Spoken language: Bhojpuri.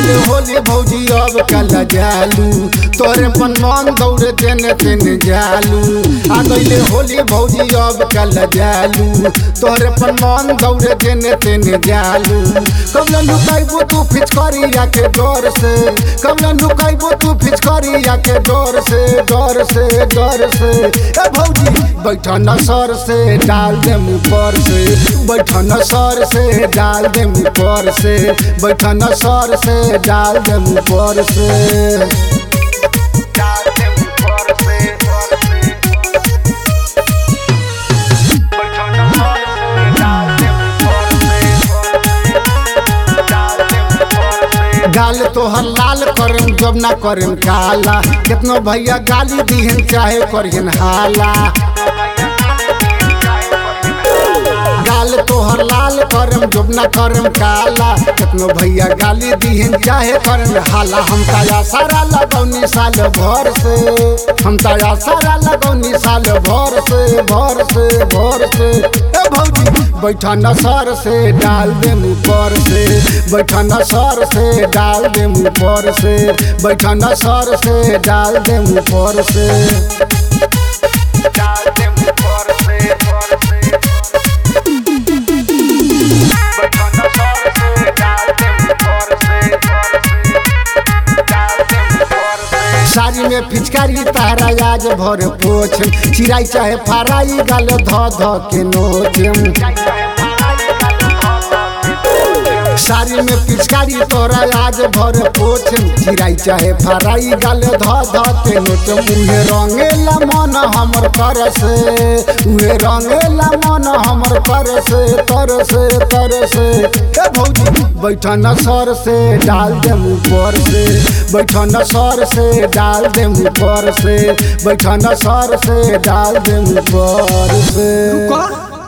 गईले होली भौजी अब कल जालू तोरे पन मन दौड़े तेने तेने जालू आ गईले होली भौजी अब कल जालू तोरे पन मन दौड़े तेने तेने जालू कबला लुकाइबो तू फिचकारिया के डर से कबला लुकाइबो तू फिचकारिया के डर से डर से डर से ए भौजी बैठा न सर से डाल दे मुँह पर से बैठा न सर से डाल दे मुँह पर से बैठा न सर से डाल दे मुँह पर से डाल दे मुँह पर से पर से बैठा न सर से डाल दे मुँह पर से डाल दे मुँह पर से गाल तोहर लाल करम जब ना करम काला कितनो भैया गाली दीहन चाहे करहन हाला गाल तोहर लाल करम जब ना करम काला कितनो भैया गाली दीहन चाहे करम हाला हम ताया सारा लगौनी साल भर से हम ताया सारा लगौनी साल भर से भर से भर से ए भौजी बैठा न सर से डाल दे मुँह पर से बैठा न सर से डाल दे मुँह पर से बैठा न सर से डाल दे मुँह पर से डाल दे मुँह पर से पर से बैठा न सर से डाल दे मुँह पर से पर से डाल दे मुँह पर से साड़ी में फिचकारी तारा आज भर पोछ चिराई चाहे फराई गाल ध ध के नोच साड़ी में पिचकारी तोरा आज भर पोछ चिराई चाहे फराई गाल ध ध के नोच उहे रंगेला मन हमर तर से उहे रंगेला मन हमर तर से तर से तर से ए भौजी बैठा न सर से डाल दे मुँह पर से बैठा न सर से डाल दे मुँह पर से बैठा न सर से डाल दे मुँह पर से रुको